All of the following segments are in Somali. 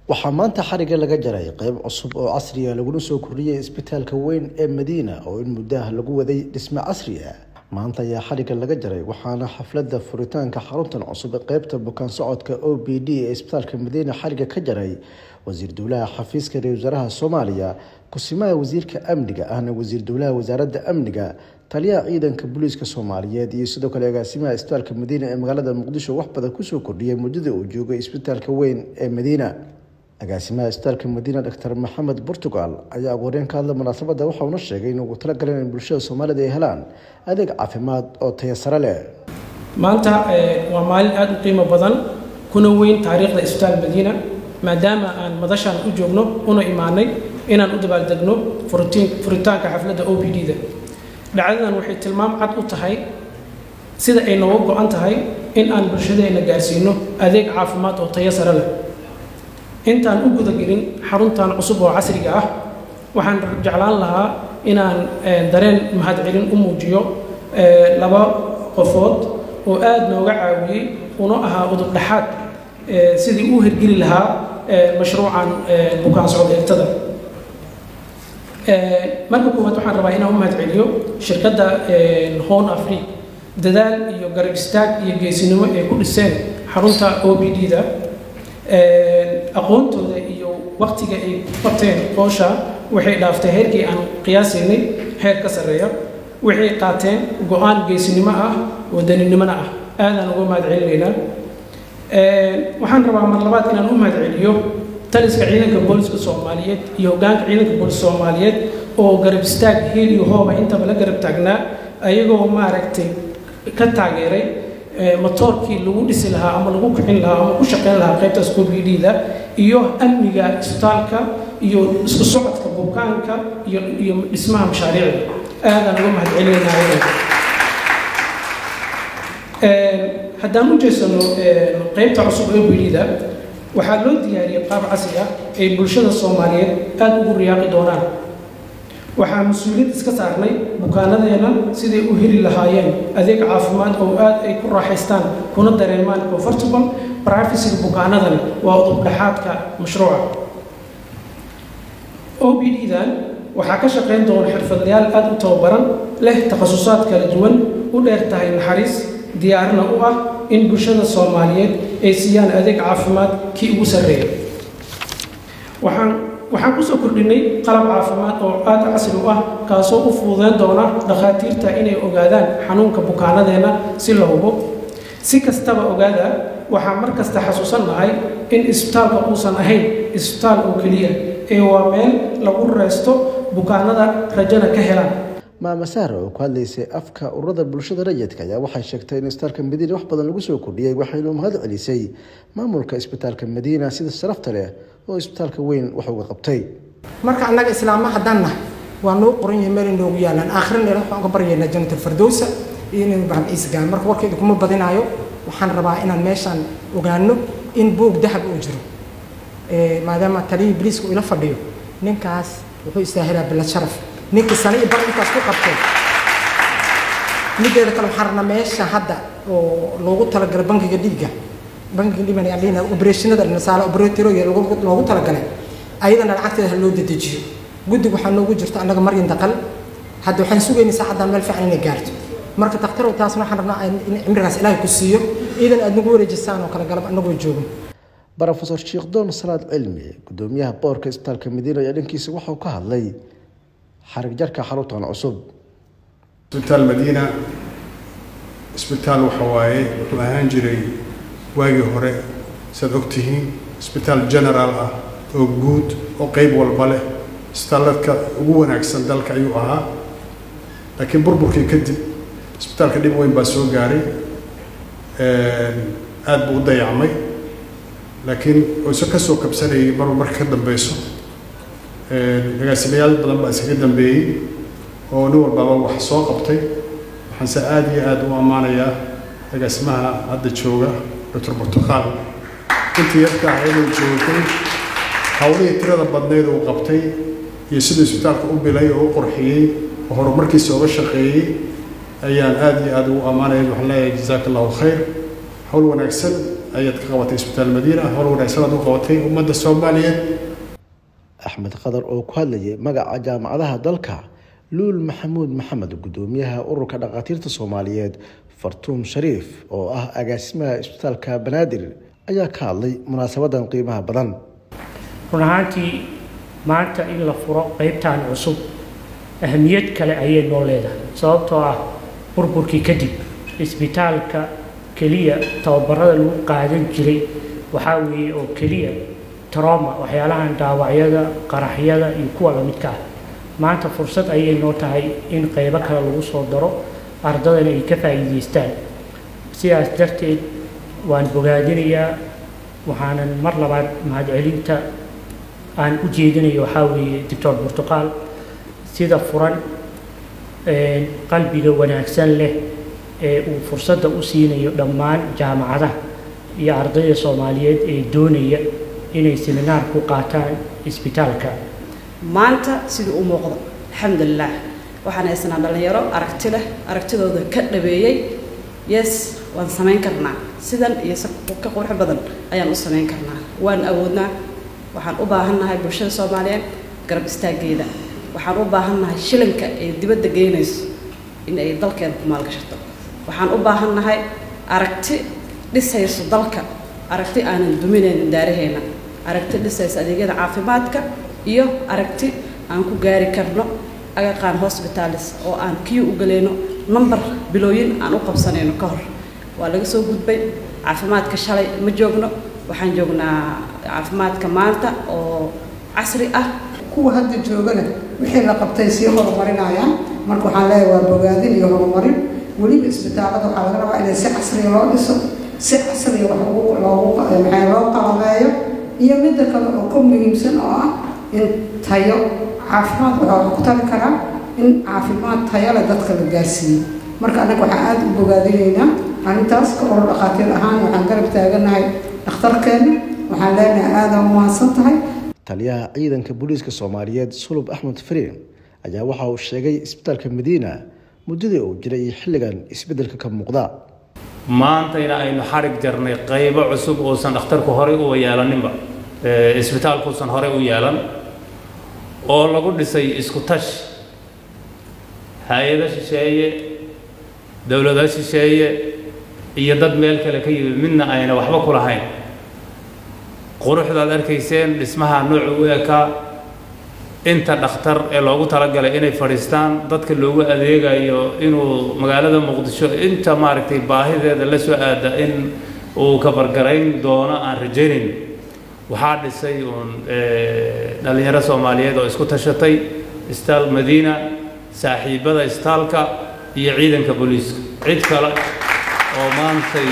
waxaa maanta xariga laga jaray qeyb cusub oo casriya laguna soo kordhiyay isbitaalka weyn ee madiina oo in muddaah lagu waday dhisme casri ah maanta ayaa xariga laga jaray waxaana xafladda furitaanka xaruntan cusub ee qeybta bukaan socodka o b d ee isbitaalka madiina xariga ka jaray wasiir dowlaha xafiiska ra-isul wasaaraha soomaaliya kusimaha wasiirka amniga ahna wasiir dowlaha wasaaradda amniga taliyaha ciidanka booliiska soomaaliyeed iyo sidoo kale agaasimaha isbitaalka madiina ee magaalada muqdisho wax badan kusoo kordhiyay muddada uu joogay isbitaalka weyn ee madiina agaasimaha isbitaalka madiina doctor maxamed portugal ayaa aqooreen ka hadla munaasabadda waxauna sheegay in ugu talagaleen in bulshada soomaalida ay helaan adeeg caafimaad oo taya sare leh maanta waa maalin aada u qiimo badan kuna weyn taariikhda isbitaal madiina maadaama aan madashaan u joogno una imaanay inaan u dabaaldegno furitaanka xafladda o b d da dhacdadan waxay tilmaam cad u tahay sida ay nooga go-an tahay in aan bulshadeena gaarsiino adeeg caafimaad oo tayo sare leh intaan u gudagelin xaruntan cusub oo casriga ah waxaan jeclaan lahaa inaan dareen mahadcelin u muujiyo laba qofood oo aada nooga caawiyey una ahaa udub dhexaad sidii u hirgeli lahaa mashruucan bukaan socod eegtada marka koowaad waxaan rabaa inaan u mahadceliyo shirkadda hon afri dadaal iyo garab istaag iyo geesinimo ay ku dhiseen xarunta o b d da aqoontooda iyo waktiga ay qabteen qoosha waxay dhaaftay heerkii aan qiyaasaynay heer ka sarreeya waxay qaateen go-aan geesinimo ah wadaninimona ah aadaan uga mahadcelinaynaa waxaan rabaa mar labaad inaan u mahadceliyo taliska ciidanka booliska soomaaliyeed iyo hogaanka ciidanka booliska soomaaliyeed oo garab istaag heel iyo hooba intaba la garab taagnaa ayagoo maaragtay ka taageeray motoorkii lagu dhisi lahaa ama lagu kicin lahaa ama ku shaqeyn lahaa qaybtaas o b d da iyo amniga isbitaalka iyo isku socodka bukaanka iyo iyo dhismaha mashaariicda aadaan uga mahadcelinaynaa haddaan u jeesano qaybta cusub o b d da waxaa loo diyaariyey qaab casri ah ay bulshada soomaaliyeed aada ugu riyaaqi doonaan waxaa mas-uuliyad iska saarnay bukaanadeena siday u heli lahaayeen adeeg caafimaad oo aad ay ku raaxaystaan kuna dareemaan comfortable privacyga bukaanadani waa udubdhexaadka mashruuca o b d dan waxaa ka shaqayn doona xirfadlayaal aada u tababaran leh takhasusaad kala duwan u dheer tahay naxariis diyaarna u ah in bulshada soomaaliyeed ay siiyaan adeeg caafimaad kii ugu sarreeya waxaan waxaan kusoo kordhinay qalab caafimaad oo aada casri u ah kaasoo u fududeyn doona dhakhaatiirta inay ogaadaan xanuunka bukaanadeenna si la hubo si kastaba ogaada waxaan mar kasta xasuusannahay in isbitaalka uusan ahayn isbitaal oo keliya ee waa meel lagu reysto bukaanada rajana ka helaan maama sahra oo ku hadlaysay afka ururada bulshada rayidka ayaa waxay sheegtay in isbitaalka madiina wax badan lagu soo kordhiyey waxaynu mahad celisay maamulka isbitaalka madiina sida sharafta leh oo isbitaalka weyn wax uga qabtay marka annaga islaama haddaan nahay waa noo qoran yahay meel inoogu yaalaan aakhirana waxaan uga baryaynaa jannatul firdowsa iyo inaynu ibraahim ciise gaan marka warkayda kuma badinaayo waxaan rabaa inaan meeshaan ogaano in buug dahab uu jiro maadaama taliyii biliiska uu ila fadhiyo ninkaas wuxuu istaahilaa bilad sharaf ninkii sani iyo bar intaas ku qabtay mideeda kale waxaan rabnaa meesha hadda oo loogu talagalay bankiga dhiigga bankiga dhiban aan leenahay opereeshinada nasaala operatorooya loogu talagalay ayadana lacagteeda ha loo dedejiyo guddiga waxaa noogu jirta annaga maryan daqal hadda waxaan sugaynay saacaddan meel fiican inay gaarto marka daktarow taasna waxaan rabnaa in cimrigaas ilaahay ku siiyo iidan aad nagu wareejisaan oo kale galab annagoo joogo brofesor sheekdoon salaad cilmi gudoomiyaha boorka isbitaalka madiina ayaa dhankiisa waxau ka hadlay xarig jarka xaruntan cusub isbitaal madiina isbitaal waxa waaye wuxuu ahaan jiray waagii hore saad ogtihiin isbitaal generaal ah oo guud oo qeyb walba leh isbitaaladka ugu wanaagsan dalka ayuu ahaa laakiin burburkii kadib isbitaalka dhib weyn baa soo gaaray aada buu u dayacmay laakiin iso ka soo kabsanayay marba marka ka dambeyso agaasimayaal badan baa iskaga dambeeyey oo nin walbaaba wax soo qabtay waxaanse aada iyo aada u ammaanayaa agaasimaha hadda jooga doctor burtuqaal intii yarka ah inuu joogtay hawlihii tirada badneyd uu qabtay iyo siduu isbitaalka u bilay oo u qurxiyey oo horumarkiisa oga shaqeeyey ayaan aada iyo aada ugu ammaanaya waxaan leeyahay jazaaka allahu khayr hawl wanaagsan ayaad ka qabatay isbitaal madiina hor wanaagsan aad u qabatay ummadda soomaaliyeed axmed qadar oo ku hadlayay magaca jaamacadaha dalka luul maxamuud maxamed gudoomiyaha ururka dhakhaatiirta soomaaliyeed fartuun shariif oo ah agaasimaha isbitaalka banaadir ayaa ka hadlay munaasabadan qiimaha badan run ahaantii maanta in la furo qeybtan cusub ahamiyad kale ayay noo leedahay sababtoo ah burburkii kadib isbitaalka keliya tababarada lagu qaadan jiray waxaa weeye oo keliya troma waxyaalahan dhaawacyada qaraxyada iyo kuwa lamidka ah maanta fursad ayay noo tahay in qeybo kale lagu soo daro ardadana ay ka faa'iidaystaan sidaas darteed waan bogaadinayaa waxaanan mar labaad mahadcelinta aan u jeedinayo waxaa weeye doctor burtuqaal sida furan qalbiga wanaagsan leh ee uu fursadda u siinayo dhammaan jaamacadaha iyo ardayda soomaaliyeed ee doonaya inay seminaar ku qaataan isbitaalka maanta siduu u muuqdo alxamdulilah waxaan haysanaa dhallinyaro aragti leh aragtidooda ka dhabeeyey yes waan samayn karnaa sidan iyo ka qurux badan ayaan u samayn karnaa waan awoodnaa waxaan u baahannahay bulshada soomaaliyeed garab istaaggeeda waxaan u baahannahay shilinka ay dibadda geynayso in ay dalkeeda ku maalgashato waxaan u baahannahay aragti dhisayso dalka aragti aanan duminaynin daaraheenna aragti dhisayso adeegyada caafimaadka iyo aragti aan ku gaari karno agaqaan hosbitalis oo aan kiyo u galayno number bilooyin aan u qabsanayno ka hor waa laga soo gudbay caafimaadka shalay ma joogno waxaan joognaa caafimaadka maanta oo casri ah kuwa hadda joogana wixii la qabtay sii horumarinayaan marka waxaan leeyahay waa bogaadin iyo horumarin weliba isbitaallada waxaa laga rabaa inay si casriya loo dhiso si casriya wax loogu maxaa loo qalabeeyo iyo midda kale oo ka muhiimsan oo ah in tayo caafimaad waxaa ku tali karaa in caafimaad tayo leh dadka la gaarsiiyo marka annaga waxaan aada u bogaadinaynaa arrintaas ka oror dhakhaatiir ahaan waxaan garab taaganahay dhakhtarkeenna waxaan leenahay aada u mahadsan tahay taliyaha ciidanka booliiska soomaaliyeed sulub axmed fariin ayaa waxa uu sheegay isbitaalka madiina muddadii uu jiray iyo xilligan isbeddelka ka muuqda maantayna aynu xarig jarnay qaybo cusub uusan dhakhtarku horey u yeelaninba isbitaalkuusan horey u yeelan oo lagu dhisay isku tash hay-ado shisheeye dowlado shisheeye iyo dad meel kale ka yimid midna ayna waxba ku lahayn quruxdaad arkayseen dhismaha noocu u ekaa inta dhakhtar ee loogu talagalay inay fadhiistaan dadka loogu adeegayo inuu magaalada muqdisho inta maaragtay baahideeda la soo aada in uu kabargarayn doono aan rajaynayn waxaa dhisay uun dhallinyaro soomaaliyeed oo isku tashatay istaal madiina saaxiibada istaalka iyo ciidanka booliiska cid kale oo maantay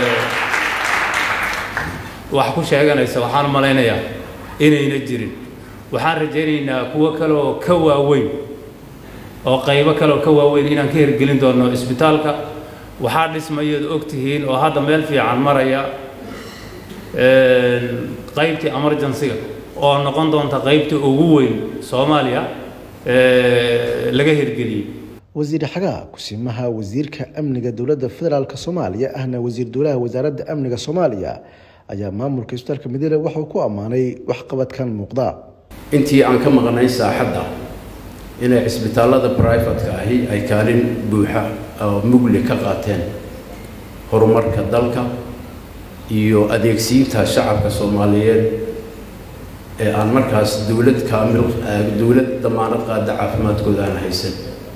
wax ku sheeganaysa waxaan u malaynayaa inayna jirin waxaan rajaynaynaa kuwo kale oo ka waaweyn oo qaybo kale oo ka waaweyn inaan ka hirgelin doono isbitaalka waxaa dhismayood og tihiin oo hadda meel fiican maraya qaybtii emergency-ga oo noqon doonta qaybtii ugu weyn soomaaliya laga hirgeliyey wasiir xagaa kusimaha wasiirka amniga dowladda federaalk soomaaliya ahna wasiir dowlaha wasaaradda amniga soomaaliya ayaa maamulka isbitaalka madiina waxuu ku ammaanay waxqabadkan muuqda intii aan ka maqnay saaxadda inay cisbitaallada brifatka ahi ay kaalin buuxa oo mugli ka qaateen horumarka dalka iyo adeegsiinta shacabka soomaaliyeed ee aan markaas dowlad kaamil dowlad damaanad qaada caafimaadkooda aan haysan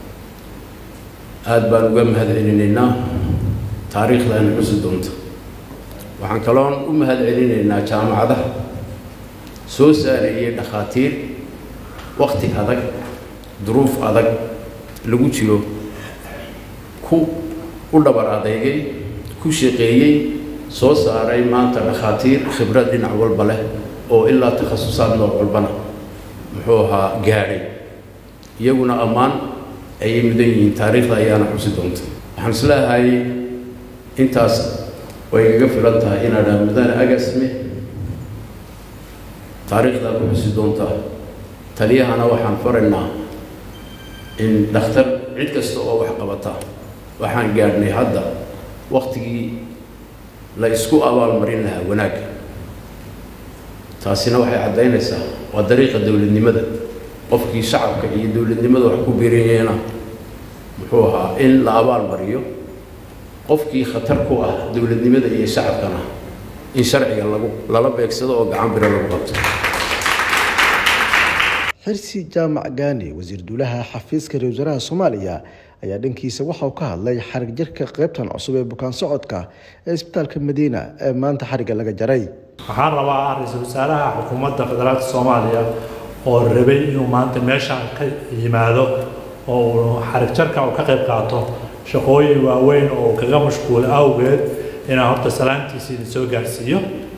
aada baan uga mahad celinaynaa taariikhdaana cusi doonta waxaan kaloon u mahad celinaynaa jaamacadaha soo saarayay dhakhaatiir wakti adag duruuf adag lagu jiro ku u dhabar adeygay ku shaqeeyey soo saaray maanta dhakhaatiir khibrad dhinac walba leh oo ilaa takhasusaad nooc walbana muxuu ahaa gaadhay iyaguna ammaan ayay mudan yihiin taariikhda ayaana xusi doonta waxaan isleehay intaas way igaga filan tahay inaa dhaa mudane agasme taariikhdaa ku xusi doontaa taliyahana waxaan faraynaa in dhakhtar cid kasta oo wax qabata waxaan gaadhnay hadda waktigii la isku abaalmarin lahaa wanaagga taasina waxay caddaynaysaa waa dariiqa dowladnimada qofkii shacabka iyo dowladnimada wax ku biiriyeyna muxuu ahaa in la abaal mariyo qofkii khatar ku ah dowladnimada iyo shacabkana in sharciga lagu lala beegsado oo gacan biro lagu qabto xirsi jaamac gaani wasiir duulaha xafiiska ra wasaaraha soomaaliya ayaa dhankiisa waxa uu ka hadlay xarig jirka qaybtan cusub ee bukaan socodka ee isbitaalka madiina ee maanta xarigga laga jaray waxaan rabaa ra-iisul wasaaraha xukuumadda federaalka soomaaliya oo rabay inuu maanta meeshaan ka yimaado oo uu xarig jarka uu ka qayb qaato shaqooyin waaweyn oo uu kaga mashquulo awgeed inaan horta salaantiisa idin soo gaarsiiyo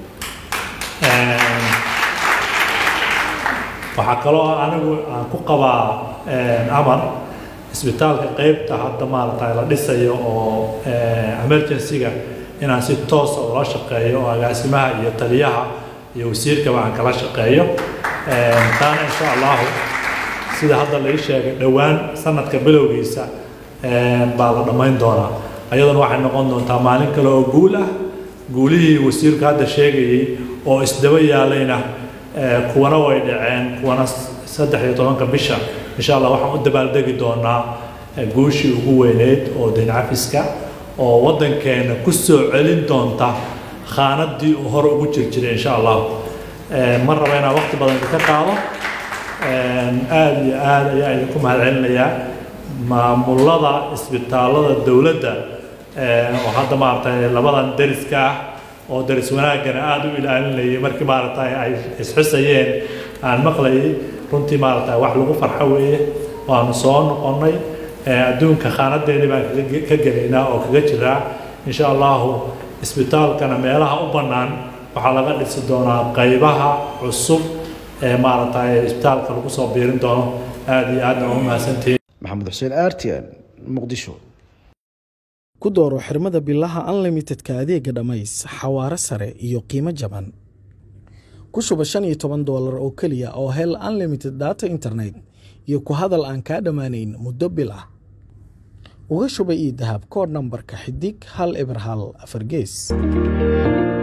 waxaa kaloo anigu aan ku qabaa amar isbitaalka qeybta hadda maaragtay la dhisayo oo emergency-ga inaan si toosa ula shaqeeyo oo agaasimaha iyo taliyaha iyo wasiirkaba aan kala shaqeeyo taana insha allahu sida hadda lai sheegay dhowaan sanadka bilowgiisa baa la dhammayn doonaa ayaduna waxay noqon doontaa maalin kale oo guul ah guulihii wasiirku hadda sheegayey oo isdaba yaalayna kuwana way dhaceen kuwana saddex iyo tobanka bisha insha allah waxaan u dabaaldegi doonaa guushii ugu weyneyd oo dayn cafiska oo waddankeena ku soo celin doonta khaanadii uu hore ugu jir jiray insha allah ma raba inaan waqti badan ka qaado aada iyo aada ayaa idinku mahadcelinayaa maamulada isbitaalada dowladda oo hadda maaragtay labadan deriska ah oo daris wanaaggana aada u ilaalinayay markii maaragtay ay isxusayeen aan maqlayay runtii maaragtay wax lagu farxo weeye waanu soo noqonnay adduunka khaanadeeni baan ka gelaynaa oo kaga jiraa insha allahu isbitaalkana meelaha u bannaan waxaa laga dhisi doonaa qaybaha cusub ee maaragtay isbitaalka lagu soo biirin doono aada iyo aadna u mahadsantihiin maxamed xuseen artian muqdisho ku dooro xirmada bilaha unlimitedka adeega dhammays xawaare sare iyo qiimo jaban ku shuba shan iyo toban doolar oo keliya oo hel unlimited data internet iyo ku hadal aan kaa dhammaanayn muddo bil ah uga shuba io dahab koodh nambarka xidig hal eber hal afar gees